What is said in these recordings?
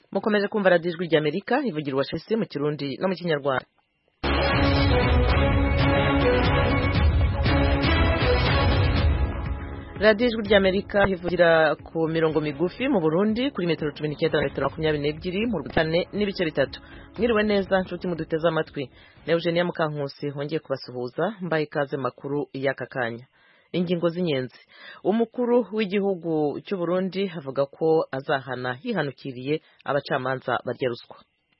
mukomeje kumva radiyo ijwi ry'amerika ivugira washesi mu kirundi no mu kinyarwanda radiyo ijwi ry'amerika ivugira ku mirongo migufi mu burundi kuri metero cumi n'icyenda na metero makumyabiri n'ebyiri mu rwanda n'ibice bitatu mwiriwe neza nshuti muduteze amatwi na eugenia mukankusi wongeye kubasuhuza mbaye ikaze makuru y'aka kanya ingingo z'inyenzi umukuru w'igihugu cy'u Burundi avuga ko azahana yihanukiriye abacamanza barya ruswa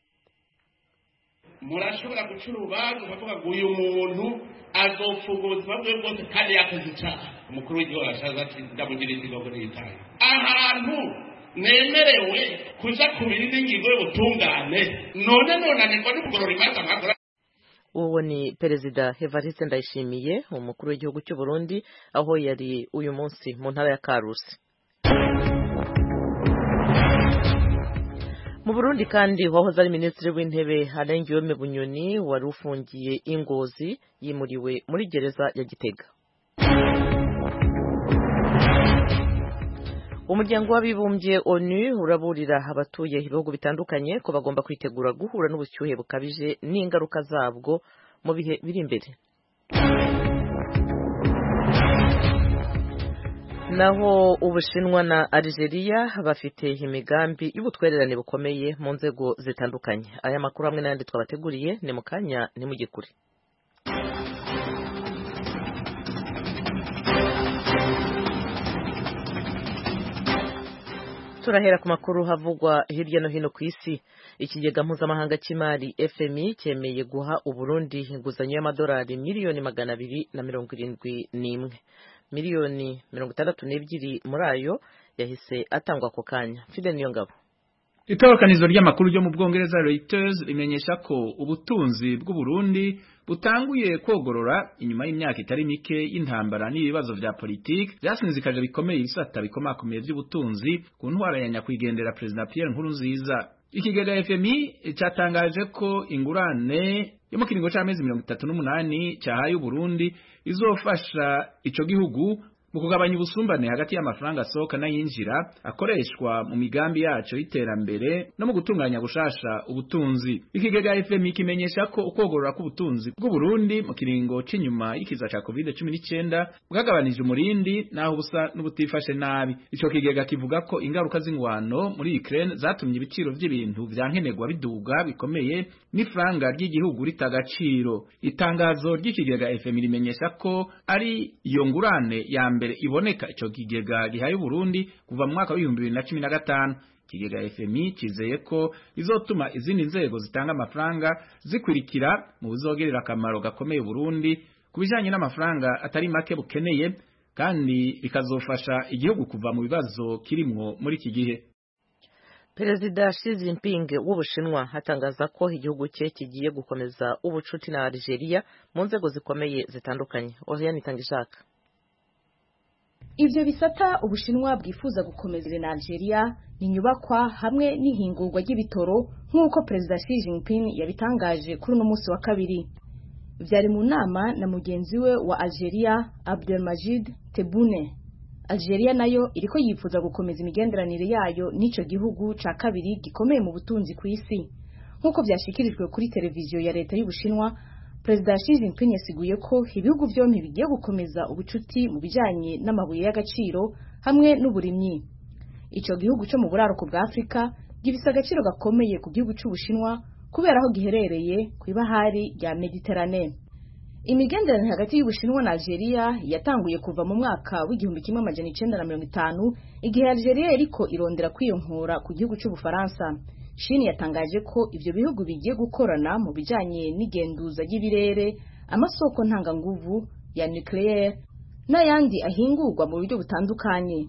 murashobora guca urubanza ukavuga ngo uyu muntu azopfuga ubuzima bwe bwose kandi yakoze icyaha umukuru w'igihugu arashaza ati ndamugira ikigogo n'itaye ahantu nemerewe kuja ku biri n'ingingo y'ubutungane none nonanirwa no kugorora imanza mwakora uwo ni perezida Evariste Ndayishimiye umukuru w'igihugu cy'u Burundi aho yari uyu munsi mu ntara ya Karusi mu Burundi kandi wahoze ari minisitiri w'intebe Alain Bunyoni wari ufungiye ingozi yimuriwe muri gereza ya Gitega umuryango w'abibumbye onu uraburira abatuye ibihugu bitandukanye ko bagomba kwitegura guhura n'ubushyuhe bukabije n'ingaruka zabwo mu bihe biri imbere naho ubushinwa na Algeria bafite imigambi y'ubutwererane bukomeye mu nzego zitandukanye aya makuru hamwe n'ayandi twabateguriye ni mu kanya ntimugikure turahera ku makuru havugwa hirya no hino ku isi ikigega mpuzamahanga cy'imari fmi cyemeye guha uburundi inguzanyo y'amadolari miliyoni magana abiri na mirongo irindwi n'imwe miliyoni mirongo itandatu n'ebyiri muri ayo yahise atangwa ako kanya fide niyo ngabo itorokanizo ry'amakuru ryo mu bwongereza Reuters rimenyesha ko ubutunzi bw'uburundi butanguye kogorora inyuma y'imyaka itari mike y'intambara n'ibibazo vya politiki vyasinzikaje bikomeye ibisata bikomakomeye vy'ubutunzi ku ntwara ya nyakwigendera perezida Pierre Nkurunziza ikigega FMI catangaje ko ingurane yo mu kiringo c'amezi mirongo itatu n'umunani cahaye Uburundi izofasha ico gihugu mu kugabanya ubusumbane hagati y'amafaranga asohoka n'ayinjira akoreshwa mu migambi yaco y'iterambere no mu gutunganya gushasha ubutunzi ikigega FMI kimenyesha ko ukogorora k'ubutunzi bw'Uburundi mu kiringo c'inyuma y'ikiza ca COVID-19 bwagabanije umurindi naho busa n'ubutifashe nabi ico kigega kivuga ko ingaruka z'ingwano muri Ukraine zatumye ibiciro vy'ibintu vyankenerwa biduga bikomeye n'ifranga ry'igihugu ritagaciro itangazo ry'ikigega FMI rimenyesha ko ari iyo ngurane ya mbere iboneka ico kigega gihaye Burundi kuva mu mwaka w'ibihumbi bibiri na cumi na gatanu ikigega FMI kizeye ko izotuma izindi nzego zitanga amafaranga zikurikira mu bizogerera akamaro gakomeye Burundi ku bijanye n'amafaranga atari make bukeneye kandi bikazofasha igihugu kuva mu bibazo kirimwo muri iki gihe perezida Xi Jinping w'ubushinwa atangaza ko igihugu cye kigiye gukomeza ubucuti na Algeria mu nzego zikomeye zitandukanye Oriane Itangishaka ivyo bisata ubushinwa bwifuza gukomeza na Algeria ni nyubakwa hamwe n'ihingurwa ry'ibitoro nk'uko perezida Xi Jinping yabitangaje kuri uno munsi wa kabiri vyari mu nama na mugenzi we wa Algeria Abdelmajid Tebboune Algeria nayo iriko yifuza gukomeza imigenderanire yayo n'ico gihugu ca kabiri gikomeye mu butunzi ku isi nk'uko vyashikirijwe kuri televiziyo ya leta y'ubushinwa Perezida Xi Jinping yasiguye ko ibihugu byombi bigiye gukomeza ubucuti mu bijanye n'amabuye y'agaciro hamwe n'uburimyi. Ico gihugu cyo mu buraruko bwa Afrika gifise agaciro gakomeye ku gihugu c'Ubushinwa kubera aho giherereye ku ibahari rya Mediterane. Imigenderanire hagati y'Ubushinwa na Algeria yatanguye kuva mu mwaka w'igihumbi kimwe amajana icenda na mirongo itanu igihe Algeria yariko irondera kwiyonkora ku gihugu c'Ubufaransa. Shini yatangaje ko ivyo bihugu bigiye gukorana mu bijanye n'igenduza ry'ibirere, amasoko ntanganguvu ya nucleaire n'ayandi ahingurwa mu buryo butandukanye.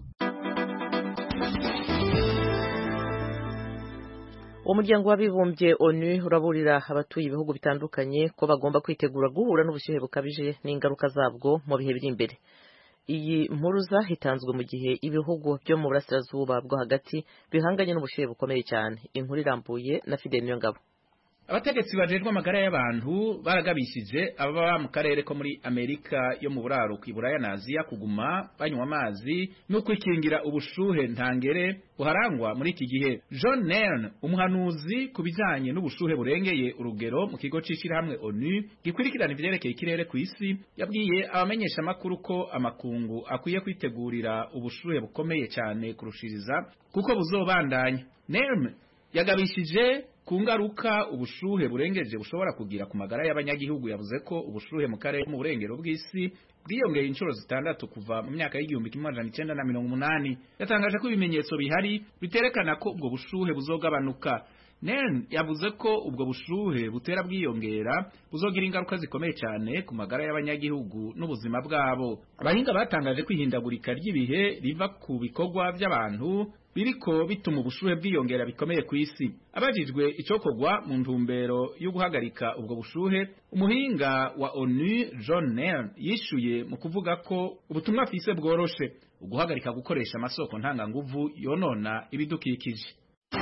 umuryango w'abibumbye onu uraburira abatuye ibihugu bitandukanye ko bagomba kwitegura guhura n'ubushyuhe bukabije n'ingaruka zabwo mu bihe biri imbere iyi mpuruza hitanzwe mu gihe ibihugu byo mu burasirazuba bwo hagati bihanganye n'ubushyuhe bukomeye cyane inkuru irambuye na Fidel Niyongabo abategetsi bajejwe amagara y'abantu baragabishije ababa mu karere ko muri amerika yo mu buraruko iburaya na aziya kuguma banywa amazi no kwikingira ubushuhe ntangere buharangwa muri iki gihe john nern umuhanuzi ku bijanye n'ubushuhe burengeye urugero mu kigo c'ishirahamwe onu gikurikirana ivyerekeye ikirere ku isi yabwiye abamenyesha amakuru ko amakungu akwiye kwitegurira ubushuhe bukomeye cyane kurushiriza kuko buzobandanya nern yagabishije ku ngaruka ubushuhe burengeje bushobora kugira ku magara y'abanyagihugu yavuze ko ubushuhe mu karere mu burengero bw'isi bwiyongeye inshuro zitandatu kuva mu myaka y'igihumbi kimwe amajana icenda na mirongo umunani yatangaje ko ibimenyetso bihari biterekana ko ubwo bushuhe buzogabanuka Nern yavuze ko ubwo bushuhe butera bwiyongera buzogira ingaruka zikomeye cyane ku magara y'abanyagihugu n'ubuzima bwabo abahinga batangaje ko ihindagurika ry'ibihe riva ku bikorwa by'abantu biriko bituma ubushuhe bwiyongera bikomeye ku isi abajijwe icokorwa mu ntumbero yo guhagarika ubwo bushuhe umuhinga wa ONU John Nern yishuye mu kuvuga ko ubutumwa afise bworoshe uguhagarika gukoresha amasoko ntanganguvu yonona ibidukikije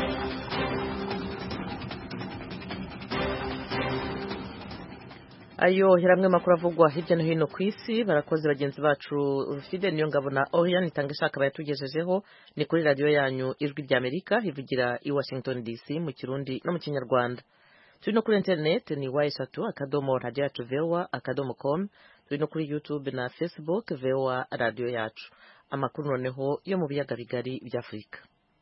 ayo hiramwe makuru avugwa hirya no hino ku isi barakoze bagenzi bacu Fide niyo ngabo na Oriane itanga ishaka bayatugejejeho ni kuri radio yanyu ijwi rya Amerika ivugira i Washington DC mu kirundi no mu kinyarwanda turi no kuri internet ni y3 akadomo radio yacu VOA akadomo com turi no kuri YouTube na Facebook VOA radio yacu amakuru noneho yo mu biyaga bigari bya Afurika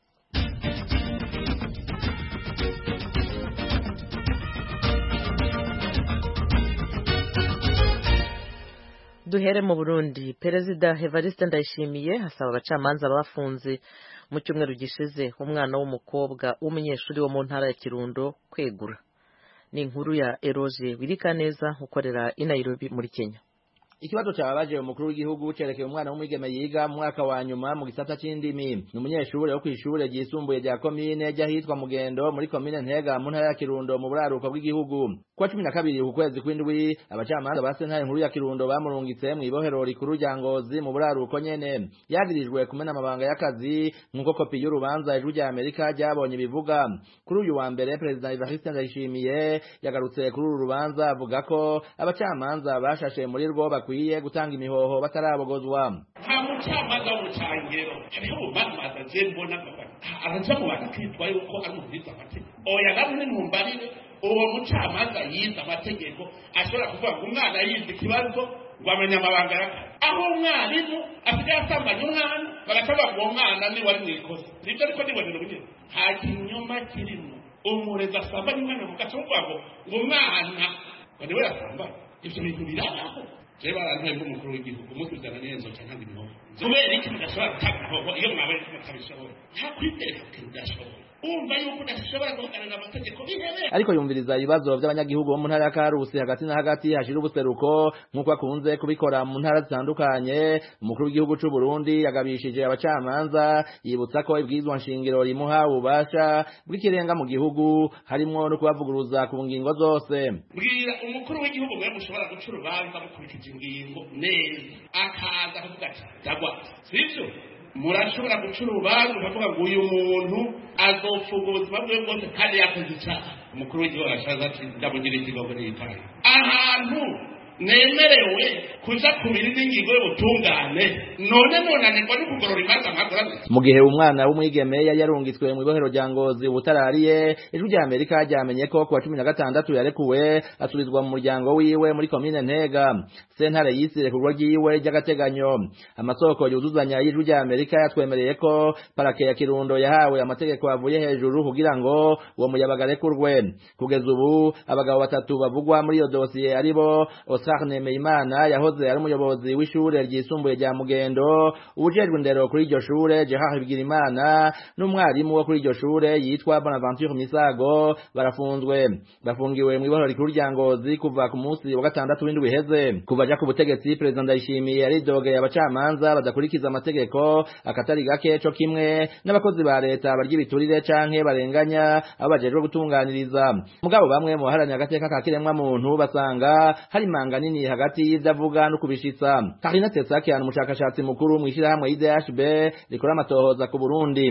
duhere mu Burundi perezida Evariste Ndayishimiye asaba abacamanza bafunze mu cyumweru gishize umwana w'umukobwa w'umunyeshuri wo mu ntara ya Kirundo kwegura ni inkuru ya Eroge Wirikaneza ukorera i Nairobi muri Kenya ikibazo cyababaje umukuru w'igihugu cerekeye umwana w'umwigeme yiga mu mwaka wa nyuma mu gisata c'indimi ni umunyeshuri wo kw'ishure ryisumbuye rya komine ry'ahitwa mugendo muri komine ntega mu ntara ya kirundo mu buraruko bw'igihugu kuwa cumi na kabiri ku kwezi kw'indwi abacamanza ba sentare nkuru ya kirundo bamurungitse mw'ibohero rikuru rya ngozi mu buraruko nyene yagirijwe kumena amabanga y'akazi nk'uko kopi y'urubanza ijwi rya amerika ryabonye ibivuga kuri uyu wa mbere perezida evariste ndayishimiye yagarutse kuri uru rubanza avuga ko abacamanza bashashe muri rwo bakwiye gutanga imihoho batarabogozwa nta mucamanza w'umucangero hariho ubumanza je mbona araja mu bantu akitwa yuko ari umuviza amategeko oya namwe ntumbarire uwo mucamanza yize amategeko ashobora kuvuga ngo umwana yize ikibazo ngo amenye amabanga y'akazi aho umwarimu asigaye asambanya umwana bagacavuga ngo uwo mwana ni wari mu ikosa nibyo ariko nibonera ubunyene nta kinyoma kirimo umurezi asambanya umwana mu gace kuvuga ngo ngo umwana ngo niwe yasambanya ivyo bintu birabaho je barantuye nk'umukuru w'igihugu musubizana neza cyangwa imihoho kubera iki mudashobora gutanga imihoho iyo mwabaye mutabishoboye nta kwiteka ko udashoboye umva yuko udashobora guhagararira amategeko bihebeye ariko yumviriza ibibazo by'abanyagihugu bo mu ntara ya karusi hagati na hagati hashira ubuseruko nk'uko akunze kubikora mu ntara zitandukanye umukuru w'igihugu c'u Burundi yagabishije abacamanza yibutsa ko ibwirizwa nshingiro rimuha ububasha bw'ikirenga mu gihugu harimwo no kubavuguruza ku ngingo zose bwira umukuru w'igihugu mwe mushobora guca urubanza mukurikije ingingo neza akaza akavuga ati ndagwa sivyo murashobora guca urubanza ukavuga ngo uyu muntu azopfuga ubuzima bwe bwose kandi yakoze icyaha umukuru w'igihugu arashaza ati ndamugira ikigogo n'itaye ahantu nemerewe kuja ku biri n'ingingo y'ubutungane none nonanirwa no kugorora imanza nkagorane mu gihe umwana w'umwigeme yari yarungitswe mu ibohero rya ngozi ubutarariye ijwi rya amerika ryamenye ko kuwa cumi na gatandatu yarekuwe asubizwa mu muryango wiwe muri komine ntega sentare yisire ku rugo ryiwe ry'agateganyo amasoko yuzuzanya y'ijwi rya amerika yatwemereye ko parake ya kirundo yahawe amategeko avuye hejuru kugira ngo uwo muyabaga arekurwe kugeza ubu abagabo batatu bavugwa muri iyo dosiye aribo Oscar Nemeyimana yahoze ari umuyobozi w'ishure ryisumbuye rya Mugendo ubujejwe ndero kuri iryo shure Gerard Bigirimana n'umwarimu wo kuri iryo shure yitwa Bonaventure Misago barafunzwe bafungiwe mu ibohoro rikuru rya Ngozi kuva ku munsi wa gatandatu w'indwi iheze kuva aja ku butegetsi Perezida Ndayishimiye yaridogeye abacamanza badakurikiza amategeko akatari gake co kimwe n'abakozi ba leta barya ibiturire canke barenganya abo bajejwe gutunganiriza mugabo bamwe mu baharanira agateka ka kiremwa muntu basanga hari manga nini hagati y'ivyo avuga no kubishitsa Karina Tetsakian umushakashatsi mukuru mw'ishirahamwe IDHB rikora amatohoza ku Burundi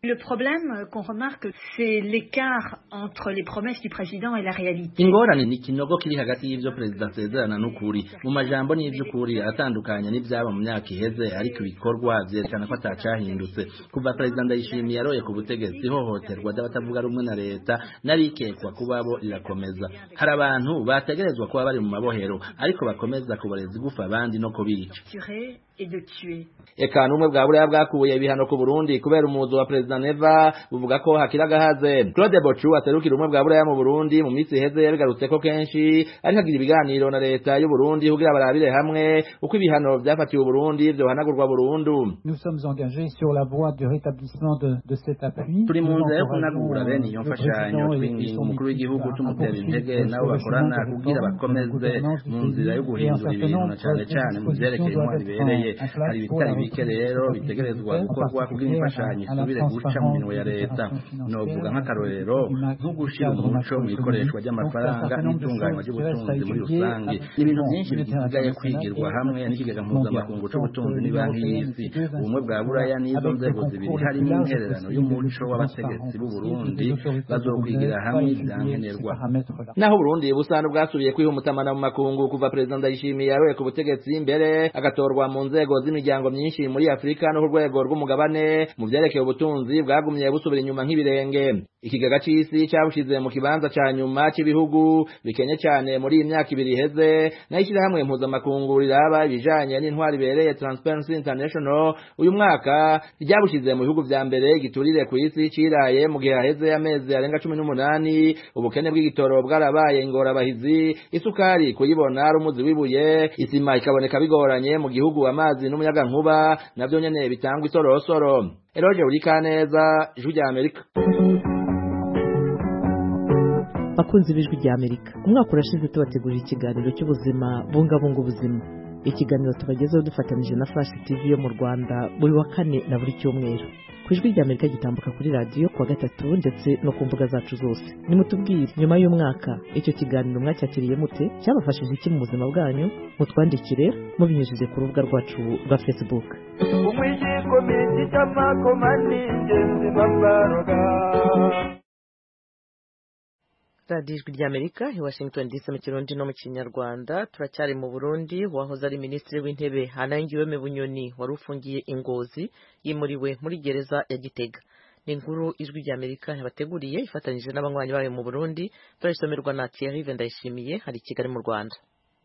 Le problème qu'on remarque, c'est l'écart entre les promesses du président et la réalité. ingorane ni ikinogo kiri hagati y'ivyo perezida asezerana n'ukuri mu majambo n'ivy'ukuri aratandukanye n'ivyaba mu myaka iheze ariko ibikorwa vyerekana ko atacahindutse kuva perezida ndayishimiye yaroye ku butegetsi ihohoterwa ry'abatavuga rumwe na leta narikekwa kubabo rirakomeza hari abantu bategerezwa kuba bari mu mabohero ariko bakomeza kubareza igufa abandi no kubica Tuer et de tuer. eka n'ubumwe bwa buraya bwakuye ibihano ku burundi kubera umuzo wa perezida neva buvuga ko hakiri agahaze claude bocu aserukira ubumwe bwa buraya mu burundi mu minsi iheze yabigarutse ko kenshi ariko agira ibiganiro na leta y'uburundi kugira barabire hamwe uko ibihano vyafatiwe uburundi vyohanagurwa burundu Nous sommes engagés sur la voie du rétablissement de, de cet appui. turi mu Nous nzira yo encourageons, kunagura bene iyo euh, le mfashanyo président et- et twinginga son umukuru équipe w'igihugu à- à tumutera poursuivre intege nabo ce bakorana chemin de kugira réforme bakomeze de gouvernance du mu pays nzira yo et un guhindura certain ibintu na nombre cane de cane mu vyerekeye dispositions intwari doivent ibereye être en place hari pour la ibitari bike reprise rero de bitegerezwa stabilité, gukorwa en kugira imfashanyo particulier à la isubire guca mu transparence minwe ya des leta opérations financières, novuga nk'akarorero du ma- nko du gushira cadre umuco mu ikoreshwa macroéconomique. ry'amafaranga Donc, un certain nombre de n'itunganywa choses qui restent à ry'ubutunzi muri étudier rusange avec ni ibintu le byinshi Fonds bisigaye monétaire kwigirwa international hamwe et n'ikigega mondial. mpuzamakungu c'ubutunzi Donc, n'ibanki l'Union y'isi européenne, ces deux ubumwe bwa buraya n'izo avec nzego le zibiri concours harimo le plus intererano large y'umuco possible w'abategetsi b'u de Burundi les autorités bazokwigira burundaises hamwe pas étudier ivyankenerwa ces paramètres-là. naho Burundi busana bwasubiye kwihumutamana mu makungu kuva perezida Ndayishimiye yaroye ku butegetsi mbere agatorwa mu nzego z'imiryango myinshi muri Afrika no ku rwego rw'umugabane mu vyerekeye ubutunzi bwagumye busubira inyuma nk'ibirenge ikigega c'isi cabushize mu kibanza ca nyuma c'ibihugu bikenye cane muri iyi myaka ibiri iheze naho ishyirahamwe mpuzamakungu riraba ibijanye n'intwari ibereye Transparency International uyu mwaka ryabushize mu bihugu vya mbere giturire ku isi ciraye mu gihe haheze amezi arenga cumi n'umunani ubukene bw'igitoro bwarabaye ingorabahizi isukari kuyibona ari umuzi w'ibuye isima ikaboneka bigoranye mu gihugu amazi n'umuyagankuba navyo nyene bitangwa isorosoro eroje urikaneza ijwi rya amerika bakunzi b'ijwi rya amerika umwaka urashize tubategurira ikiganiro cy'ubuzima bungabunga ubuzima ikiganiro tubagezeho dufatanije na flash tv yo mu rwanda buri wa kane na buri cyumweru ku ijwi rya amerika gitambuka kuri radiyo kuwa gatatu ndetse no ku mbuga zacu zose nimutubwire nyuma y'umwaka icyo kiganiro mwacyakiriye mute cyabafashije iki mu buzima bwanyu mutwandikire mubinyujije ku rubuga rwacu rwa facebook umwijiko miti cy'amakoma n'ingenzi mbabaroga radiyo ijwi rya amerika i washington dc mu kirundi no mu kinyarwanda turacyari mu burundi wahoze ari minisitiri w'intebe hanangiweme bunyoni wari ufungiye ingozi yimuriwe muri gereza ya gitega ni inkuru ijwi rya amerika yabateguriye ifatanyije n'abanywanyi bayo mu burundi turayisomerwa na thierry vendayishimiye hari i kigali mu rwanda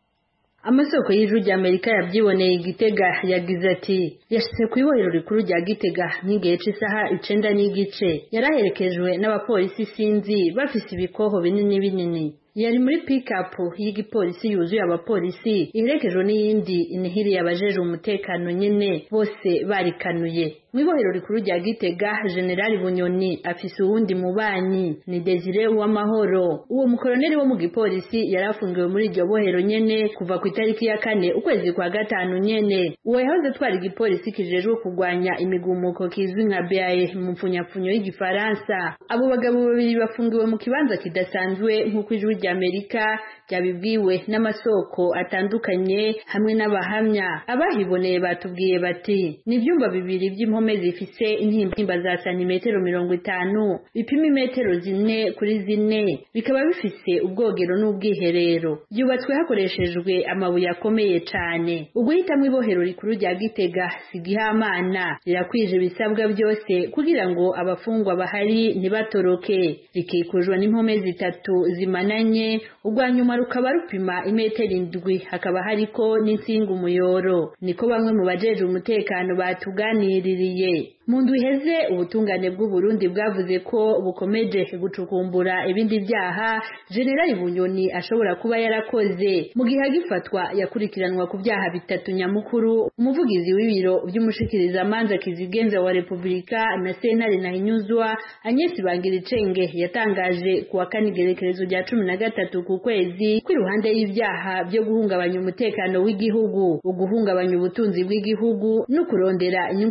amasoko y'ijwi rya amerika yabyiboneye igitega yagize ati yashyize ku ibohero rikuru rya gitega nk'igihe cy'isaha icenda n'igice yari aherekejwe n'abapolisi sinzi bafise ibikoho binini binini yari muri pikapu y'igipolisi yuzuye abapolisi iherekejwe n'iyindi inihiriye abajeje umutekano nyene bose barikanuye mu ibohero rikuru rya gitega generali bunyoni afise uwundi mubanyi ni desire w'amahoro uwo mukoloneli wo mu gipolisi yari afungiwe muri iryo bohero nyene kuva ku itariki ya kane ukwezi kwa gatanu nyene uwo yahoze atwara igipolisi kijejwe kurwanya imigumuko kizwi nka bae mu mpfunyapfunyo y'igifaransa abo bagabo babiri bafungiwe mu kibanza kidasanzwe nk'uko ijwi rya amerika ryabibwiwe n'amasoko atandukanye hamwe n'abahamya abahiboneye batubwiye bati ni ibyumba bibiri by'impome zifise intimba za santimetero mirongo itanu bipima imetero zine kuri zine bikaba bifise ubwogero n'ubwiherero byubatswe hakoreshejwe amabuye akomeye cane uguhitamo ibohero rikuru rya gitega sigihamana rirakwije ibisabwa byose kugira ngo abafungwa bahari ntibatoroke rikikujwe n'impome zitatu zimananye urwa nyuma rukaba rupima imetero indwi hakaba hariko n'insinga umuyoro niko bamwe mu bajeje umutekano batuganiririye mu ndwi iheze ubutungane bw'uburundi bwavuze ko bukomeje gucukumbura ibindi byaha generali bunyoni ashobora kuba yarakoze mu gihe agifatwa yakurikiranwa ku byaha bitatu nyamukuru umuvugizi w'ibiro by'umushikirizamanza kizigenza wa repubulika na sentare nahinyuzwa anyesi bangiricenge yatangaje ku wa kane igerekerezo rya cumi na gatatu ku kwezi ko iruhande y'ibyaha byo guhungabanya umutekano w'igihugu uguhungabanya ubutunzi bw'igihugu no kurondera inyungu z'akazi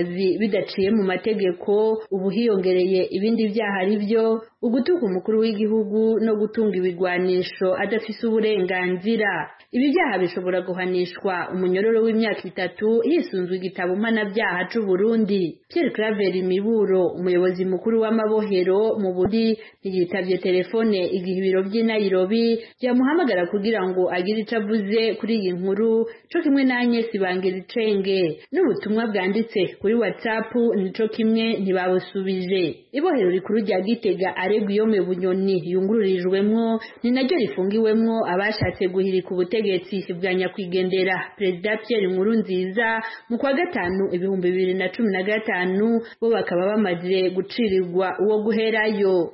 akazi bidaciye mu mategeko ubu hiyongereye ibindi byaha ari byo ugutuka umukuru w'igihugu no gutunga ibigwanisho adafise uburenganzira ibi byaha bishobora guhanishwa umunyororo w'imyaka itatu hisunzwe igitabo mpanabyaha c'u Burundi Pierre Claver Miburo umuyobozi mukuru w'amabohero mu Burundi ntiyitavye telefone igihe ibiro by'i Nairobi byamuhamagara kugira ngo agire ico avuze kuri iyi nkuru co kimwe na Agnes Bangiricenge n'ubutumwa bwanditse kuri WhatsApp nico kimwe ntibabusubije ibohero rikuru rya Gitega aregwa iyo mu bunyoni yungururijwemwo ni naryo rifungiwemwo abashatse guhirika ubutegetsi bwa nyakwigendera Perezida Pierre Nkurunziza mu kwa gatanu ibihumbi bibiri na cumi na gatanu bo bakaba bamaze gucirirwa uwo guherayo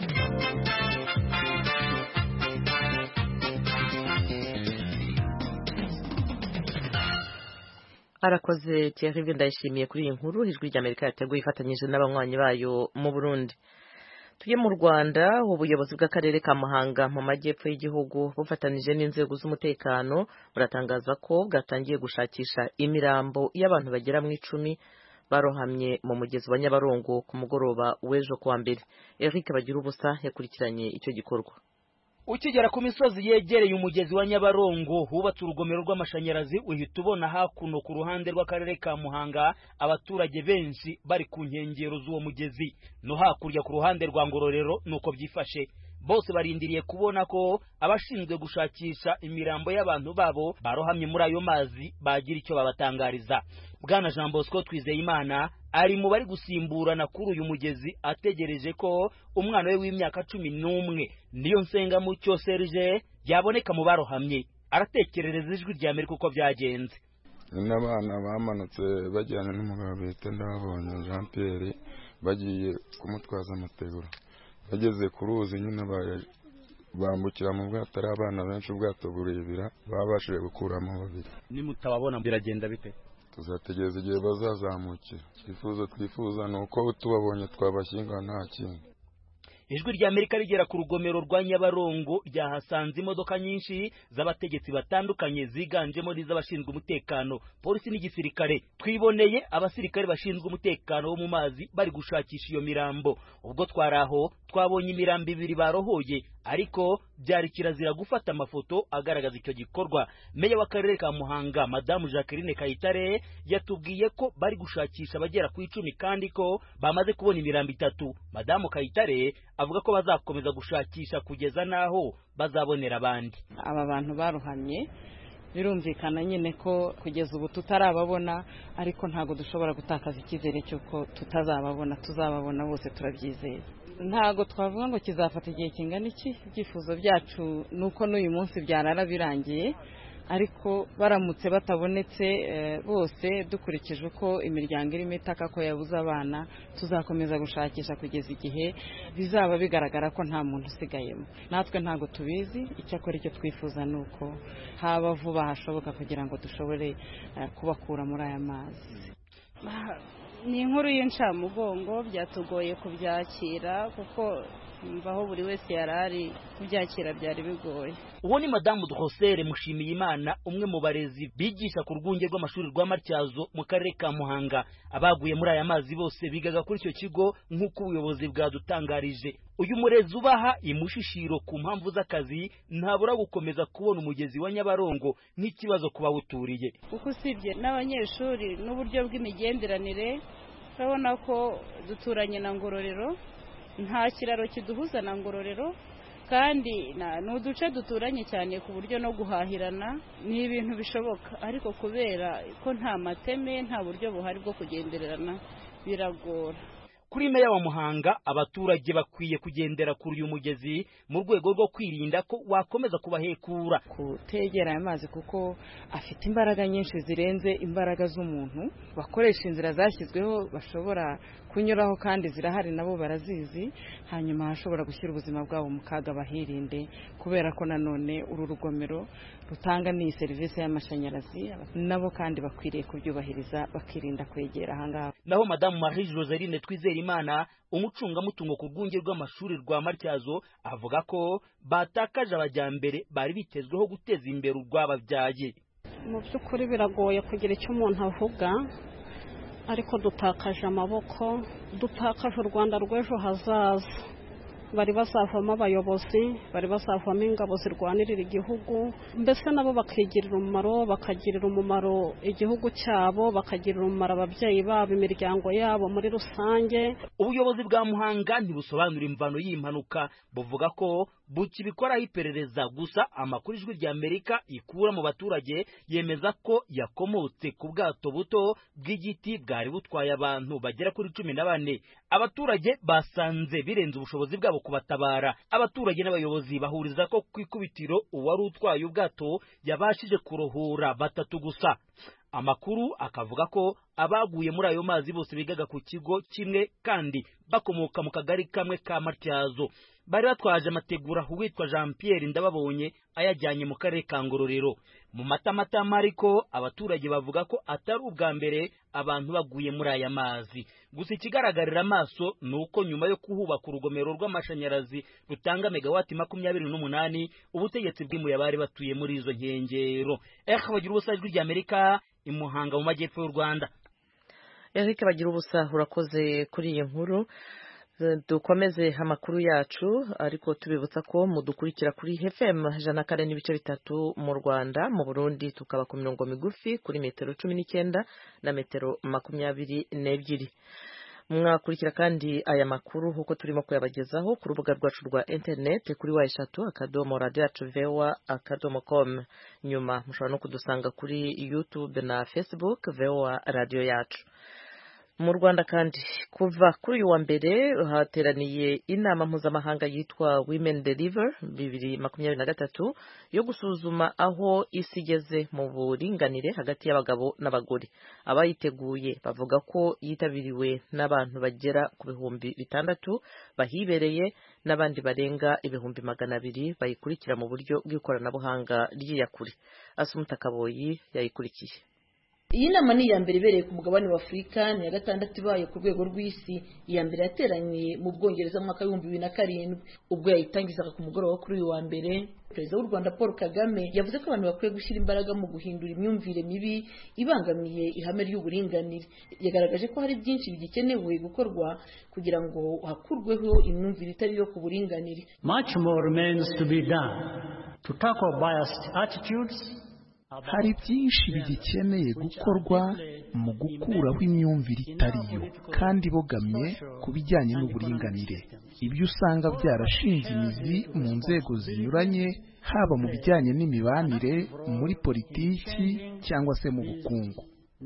arakoze Thierry ndayishimiye kuri iyi nkuru ijwi ry'Amerika yateguye ifatanyije n'abanywanyi bayo mu Burundi tujye mu Rwanda ubuyobozi bw'akarere ka Muhanga mu majyepfo y'igihugu bufatanije n'inzego z'umutekano buratangaza ko bwatangiye gushakisha imirambo y'abantu bagera mu icumi barohamye mu mugezi wa Nyabarongo ku mugoroba w'ejo kuwa mbere Eric bagira ubusa yakurikiranye icyo gikorwa ukigera ku misozi yegereye umugezi wa nyabarongo hubatse urugomero rw'amashanyarazi uhita ubona hakuno ku ruhande rw'akarere ka muhanga abaturage benshi bari ku nkengero z'uwo mugezi no hakurya ku ruhande rwa ngororero nuko byifashe bose barindiriye kubona ko abashinzwe gushakisha imirambo y'abantu babo barohamye muri ayo mazi bagira icyo babatangariza bwana jean bosco twizeyimana ari mu bari gusimburana kuri uyu mugezi ategereje ko umwana we w'imyaka cumi n'umwe niyo nsengamucyo serge yaboneka mu barohamye aratekerereza ijwi rya amerika uko byagenze n'abana bamanutse bajyana n'umugabo bita ndababonye jean pierre bagiye kumutwaza amategura bageze ku ruzi nyine bambukira mu bwato ari abana benshi ubwato burebera babashije gukuramo babiri nimutababona biragenda bite tuzategereza igihe bazazamukira icyifuzo twifuza ni uko tubabonye twabashyingura nta kindi ijwi rya amerika rigera ku rugomero rwa nyabarongo ryahasanze imodoka nyinshi z'abategetsi batandukanye ziganjemo n'iz'abashinzwe umutekano polisi n'igisirikare twiboneye abasirikare bashinzwe umutekano wo mu mazi bari gushakisha iyo mirambo ubwo twari aho twabonye imirambo ibiri barohoye ariko byari kirazira gufata amafoto agaragaza icyo gikorwa meya w'akarere ka muhanga madamu jacqueline kayitare yatubwiye ko bari gushakisha abagera ku icumi kandi ko bamaze kubona imirambo itatu madamu kayitare avuga ko bazakomeza gushakisha kugeza n'aho bazabonera abandi aba bantu baruhamye birumvikana nyine ko kugeza ubu tutarababona ariko ntabwo dushobora gutakaza icyizere cy'uko tutazababona tuzababona bose turabyizeye ntabwo twavuga ngo kizafata igihe kingana iki ibyifuzo byacu ni uko n'uyu munsi byarara birangiye ariko baramutse batabonetse bose dukurikije uko imiryango irimo itaka ko yabuze abana tuzakomeza gushakisha kugeza igihe bizaba bigaragara ko nta muntu usigayemo natwe ntabwo tubizi icyakora icyo twifuza ni uko haba vuba hashoboka kugira ngo dushobore kubakura muri aya mazi ni inkuru y'incamugongo byatugoye kubyakira kuko aho buri wese yari ari kubyakira byari bigoye uwo ni madamu Drosere Mushimiyimana umwe mu barezi bigisha ku rwunge rw'amashuri rwa Matyazo mu karere ka Muhanga abaguye muri aya mazi bose bigaga kuri icyo kigo nk'uko ubuyobozi bwadutangarije uyu murezi ubaha imushishiro ku mpamvu z'akazi ntabura gukomeza kubona umugezi wa Nyabarongo nk'ikibazo ku bawuturiye kuko usibye n'abanyeshuri n'uburyo bw'imigenderanire urabona ko duturanye na ngororero nta kiraro kiduhuza na ngororero kandi ni uduce duturanye cyane ku buryo no guhahirana ni ibintu bishoboka ariko kubera ko nta mateme nta buryo buhari bwo kugendererana biragora kuri meya wa muhanga abaturage bakwiye kugendera kuri uyu mugezi mu rwego rwo kwirinda ko wakomeza kubahekura kutegera aya mazi kuko afite imbaraga nyinshi zirenze imbaraga z'umuntu bakoresha inzira zashyizweho bashobora kunyuraho kandi zirahari nabo barazizi hanyuma hashobora gushyira ubuzima bwabo mu kaga bahirinde kubera ko nanone uru rugomero rutanga n'iyi serivisi y'amashanyarazi nabo kandi bakwiriye kubyubahiriza bakirinda kwegera ahangaha naho madamu marie joseline twizere imana umucungamutungo ku rwunge rw'amashuri rwa matyazo avuga ko batakaje abajyambere bari bitezweho guteza imbere urwababyaye mu by'ukuri biragoye kugira icyo umuntu avuga ariko dutakaje amaboko dutakaje u rwanda rw'ejo hazaza bari bazavamo abayobozi bari bazavamo ingabo zirwanirira igihugu mbese nabo bakigirira umumaro bakagirira umumaro igihugu cyabo bakagirira umumaro ababyeyi babo imiryango yabo muri rusange ubuyobozi bwa muhanga ntibusobanura imvano y'impanuka buvuga ko bukibikoraho iperereza gusa amakuru ijwi rya amerika ikura mu baturage yemeza ko yakomotse ku bwato buto bw'igiti bwari butwaye abantu bagera kuri cumi na bane abaturage basanze birenze ubushobozi bwabo kubatabara abaturage n'abayobozi bahuriza ko ku ikubitiro uwari utwaye ubwato yabashije kurohura batatu gusa amakuru akavuga ko abaguye muri ayo mazi bose bigaga ku kigo kimwe kandi bakomoka mu kagari kamwe ka matyazo bari batwaje amategura uwitwa jean pierre ndababonye ayajyanye mu karere ka ngororero mu matamatama ariko abaturage bavuga ko atari ubwa mbere abantu baguye muri aya mazi gusa ikigaragarira amaso ni uko nyuma yo kuhubaka urugomero rw'amashanyarazi rutanga megawati makumyabiri n'umunani ubutegetsi bwimuye abari batuye muri izo nkengero eh bagira ubusa ijwi ry'amerika imuhanga mu majyepfo y'u rwanda eric bagira ubusa urakoze kuri iyi nkuru dukomeze amakuru yacu ariko tubibutsa ko mudukurikira kuri FM ijana kane n'ibice bitatu mu Rwanda mu Burundi tukaba ku mirongo migufi kuri metero cumi n'icyenda na metero makumyabiri n'ebyiri mwakurikira kandi aya makuru nk'uko turimo kuyabagezaho ku rubuga rwacu rwa interineti kuri wa eshatu akadomo radiyo yacu vewa akadomo komu nyuma mushobora no kudusanga kuri yutube na facebook vewa radiyo yacu mu rwanda kandi kuva kuri uyu wa mbere hateraniye inama mpuzamahanga yitwa women deliver bibiri makumyabiri na gatatu yo gusuzuma aho isi igeze mu buringanire hagati y'abagabo n'abagore abayiteguye bavuga ko yitabiriwe n'abantu bagera ku bihumbi bitandatu bahibereye n'abandi barenga ibihumbi magana abiri bayikurikira mu buryo bw'ikoranabuhanga ry'iyakure asumuta kaboyi yayikurikiye iyi nama ni iya mbere ibereye ku mugabane wa afurika ni iya gatandatu ibaye ku rwego rw'isi iya mbere yateranye mu bwongereza mu mwaka w'ibihumbi bibiri na karindwi ubwo yayitangizaga ku mugoroba kuri uyu wa mbere perezida w'u rwanda paul kagame yavuze ko abantu bakwiye gushyira imbaraga mu guhindura imyumvire mibi ibangamiye ihame ry'uburinganire yagaragaje ko hari byinshi bigikenewe gukorwa kugira ngo hakurweho imyumvire itari iyo ku buringanire much more remains to be done to tackle biased attitudes hari byinshi bigikeneye gukorwa mu gukuraho imyumvire itariyo kandi ibogamye ku bijyanye n'uburinganire ibyo usanga byarashinze imizi mu nzego zinyuranye haba mu bijyanye n'imibanire muri politiki cyangwa se mu bukungu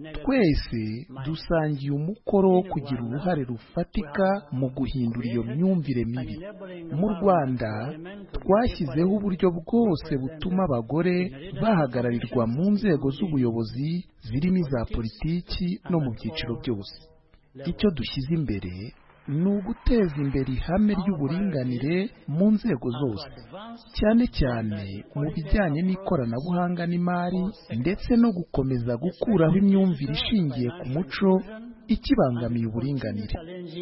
twese dusangiye umukoro wo kugira uruhare rufatika mu guhindura iyo myumvire mibi mu rwanda twashyizeho uburyo bwose butuma abagore bahagararirwa mu nzego z'ubuyobozi zirimo iza politiki no mu byiciro byose icyo dushyize imbere ni uguteza imbere ihame ry'uburinganire mu nzego zose cyane cyane mu bijyanye n'ikoranabuhanga n'imari ndetse no gukomeza gukuraho imyumvire ishingiye ku muco ikibangamiye uburinganire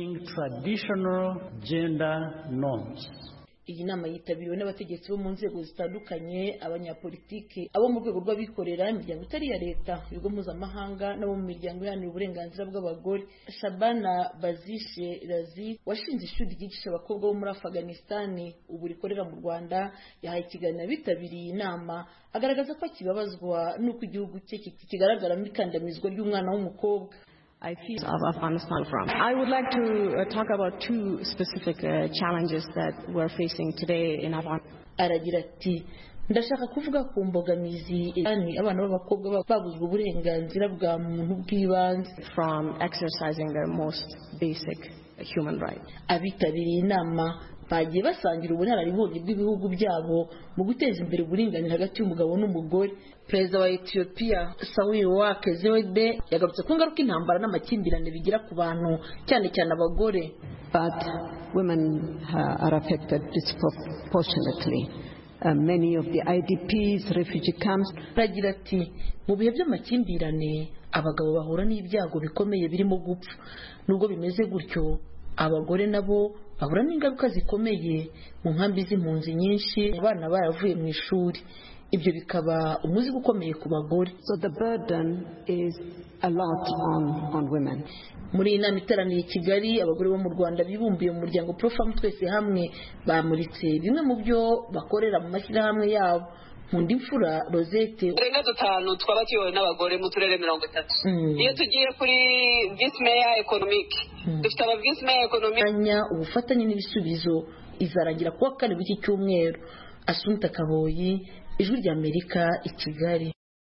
iyi nama yitabiriwe n'abategetsi bo mu nzego zitandukanye abanyapolitiki abo mu rwego rw'abikorera imiryango itari iya leta ibigo mpuzamahanga n'abo mu miryango iharanira uburenganzira bw'abagore shabana bazishe razi washinze ishuri ryigisha abakobwa bo muri afaganisitani ubu rikorera mu rwanda yahaye ikiganiro abitabiriye iyi nama agaragaza ko akibabazwa n'uko igihugu cye kigaragaramo ikandamizwa ry'umwana w'umukobwa I feel of Afghanistan from. I would like to uh, talk about two specific uh, challenges that we're facing today in Afghanistan. aragira ati ndashaka kuvuga ku mbogamizi yani abana b'abakobwa babuzwa uburenganzira bwa muntu bw'ibanze from exercising their most basic human right abitabiriye inama bagiye basangira ubunararibonye bw'ibihugu byabo mu guteza imbere uburinganire hagati y'umugabo n'umugore perezida wa etiyopiya sawiri wake zewede yagarutse ku ngaruka intambara n'amakimbirane bigira ku bantu cyane cyane abagore but women uh, are affected disproportionately uh, many of the idps refugee camps aragira ati mu bihe by'amakimbirane abagabo bahura n'ibyago bikomeye birimo gupfa nubwo bimeze gutyo abagore nabo bahura n'ingaruka zikomeye mu nkambi z'impunzi nyinshi abana baravuye mu ishuri ibyo bikaba umuzigo ukomeye ku bagore So the burden is a lot on, on women. muri iyi nama iteraniye i kigali abagore bo mu rwanda bibumbiye mu muryango profamu twese hamwe bamuritse bimwe mu byo bakorera mu mashyirahamwe yabo nkunda imfura rosette turenga dutanu twaba tuyobowe n'abagore mu turere mirongo itatu iyo tugiye kuri visi meya ekonomike dufite aba visi meya ekonomike anya ubufatanye n'ibisubizo izarangira kuwa kane w'iki cyumweru asunta kaboyi ijwi ry'amerika i kigali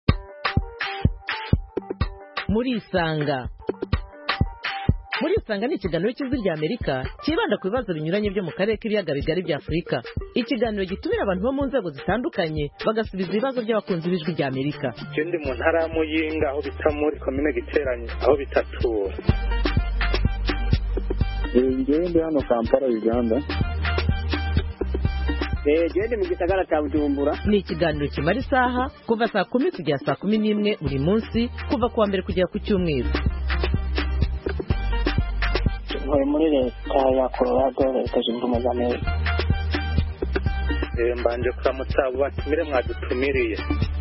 muri isanga muri isanga ni ikiganiro cy'ijwi ry'amerika cyibanda ku bibazo binyuranye byo mu karere k'ibiyaga bigari bya afurika ikiganiro gitumira abantu bo mu nzego zitandukanye bagasubiza ibibazo by'abakunzi b'ijwi ry'amerika je ndi mu ntara ya muyinga aho bita muri komine giteranye aho bitatura ngewe ndi hano kampala uganda gende mu gisagara cya bujumbura ni ikiganiro kimara isaha kuva saa kumi kugera saa kumi n'imwe buri munsi kuva ku wa mbere kugera ku cyumweru ntuye muri leta ya colorado leta zunze ubumwe za amerika Eh, mbanje kuramutsa abo batumire mwadutumiriye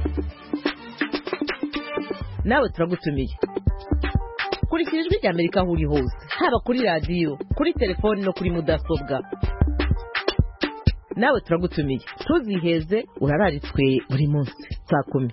nawe turagutumiye kurikira ijwi ry'amerika aho uri hose haba kuri radiyo kuri telefoni no kuri mudasobwa nawe turagutumiye ntuziheze urararitswe buri munsi saa kumi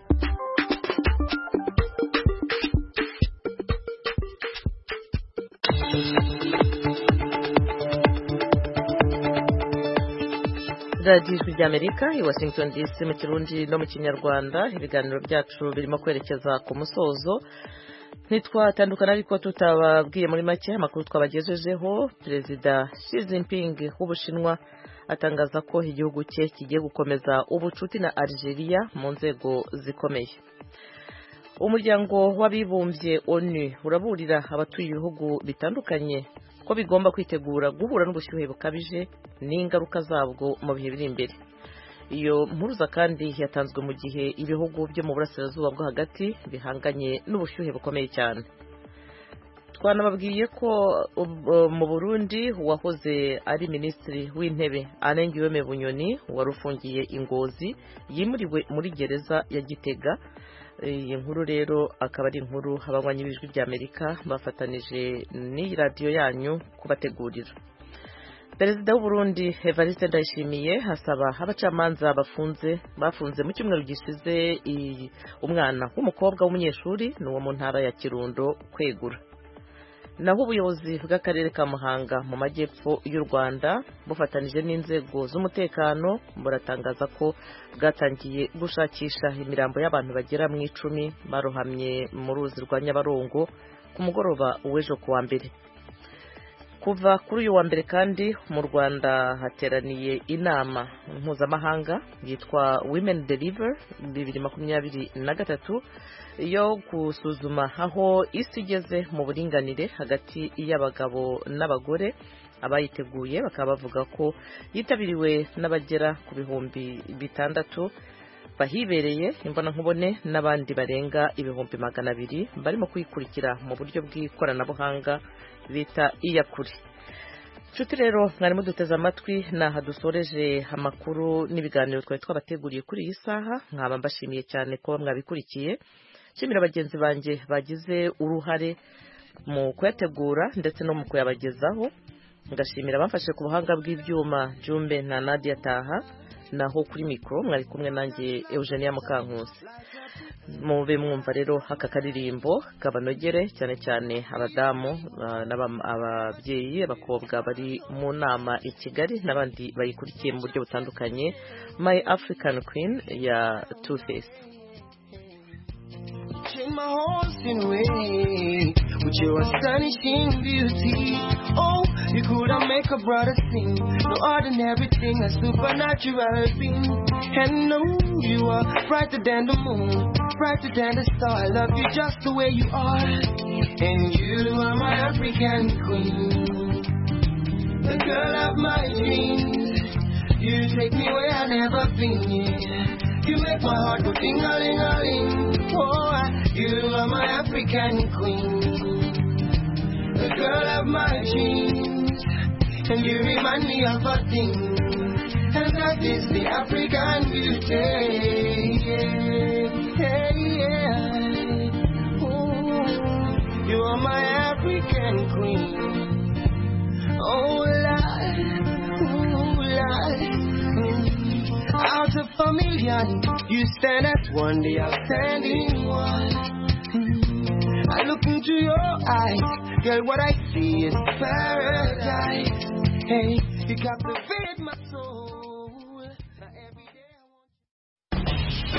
radiyo ijwi ry'amerika i washington dc mu kirundi no mu kinyarwanda ibiganiro byacu birimo kwerekeza ku musozo ntitwatandukana ariko tutababwiye muri make amakuru twabagejejeho perezida Xi Jinping w'ubushinwa atangaza ko igihugu cye kigiye gukomeza ubucuti na Algeria mu nzego zikomeye umuryango w'abibumbye onu uraburira abatuye ibihugu bitandukanye ko bigomba kwitegura guhura n'ubushyuhe bukabije n'ingaruka zabwo mu bihe biri imbere iyo mpuruza kandi yatanzwe mu gihe ibihugu byo mu burasirazuba bwo hagati bihanganye n'ubushyuhe bukomeye cyane twanababwiye ko mu burundi uwahoze ari minisitiri w'intebe anengiweme bunyoni wari ufungiye ingozi yimuriwe muri gereza ya gitega iyi nkuru rero akaba ari inkuru abanywanyi b'ijwi ry'amerika bafatanije n'iyi radiyo yanyu kubategurira perezida w'uburundi evariste ndayishimiye asaba abacamanza bafunze bafunze mu cyumweru gishize umwana w'umukobwa w'umunyeshuri ni uwo mu ntara ya kirundo kwegura naho ubuyobozi bw'akarere ka muhanga mu majyepfo y'u rwanda bufatanije n'inzego z'umutekano buratangaza ko bwatangiye gushakisha imirambo y'abantu bagera mu icumi barohamye mu ruzi rwa nyabarongo ku mugoroba w'ejo ku wa mbere kuva kuri uyu wa mbere kandi mu rwanda hateraniye inama mpuzamahanga yitwa women deliver bibiri makumyabiri na gatatu yo gusuzuma aho isi igeze mu buringanire hagati y'abagabo n'abagore abayiteguye bakaba bavuga ko yitabiriwe n'abagera ku bihumbi bitandatu bahibereye imbonankubone n'abandi barenga ibihumbi magana abiri barimo kuyikurikira mu buryo bw'ikoranabuhanga bita iyakure nshuti rero mwarimu duteze amatwi aha dusoreje amakuru n'ibiganiro twari twabateguriye kuri iyi saha nkaba mbashimiye cyane kuba mwabikurikiye nshimira bagenzi banjye bagize uruhare mu kuyategura ndetse no mu kuyabagezaho ngashimira abafashe ku buhanga bw'ibyuma jumbe na nadia taha naho kuri mikoro mwari kumwe nanjye eugenia mukankusi mube mwumva rero aka karirimbo kabanogere cyane cyane abadamu ababyeyi abakobwa bari mu nama i kigali n'abandi bayikurikiye mu buryo butandukanye my african queen ya two face my horse in way with your astonishing beauty. Oh, you couldn't make a brother sing. No ordinary thing, a supernatural being. And no, you are brighter than the moon, brighter than the star. I love you just the way you are. And you are my African queen, the girl of my dreams. You take me where I've never been. You make my heart go ting-a-ling-a-ling. Oh, you are my African queen, the girl of my dreams, and you remind me of a thing. And love is the African beauty. Yeah, yeah. Ooh, you are my African queen. Oh, Lord, ooh, Lord. Mm. Out of a million, you stand as one, the outstanding one. Mm. I look into your eyes, girl, what I see is paradise. Hey, you captivate my soul.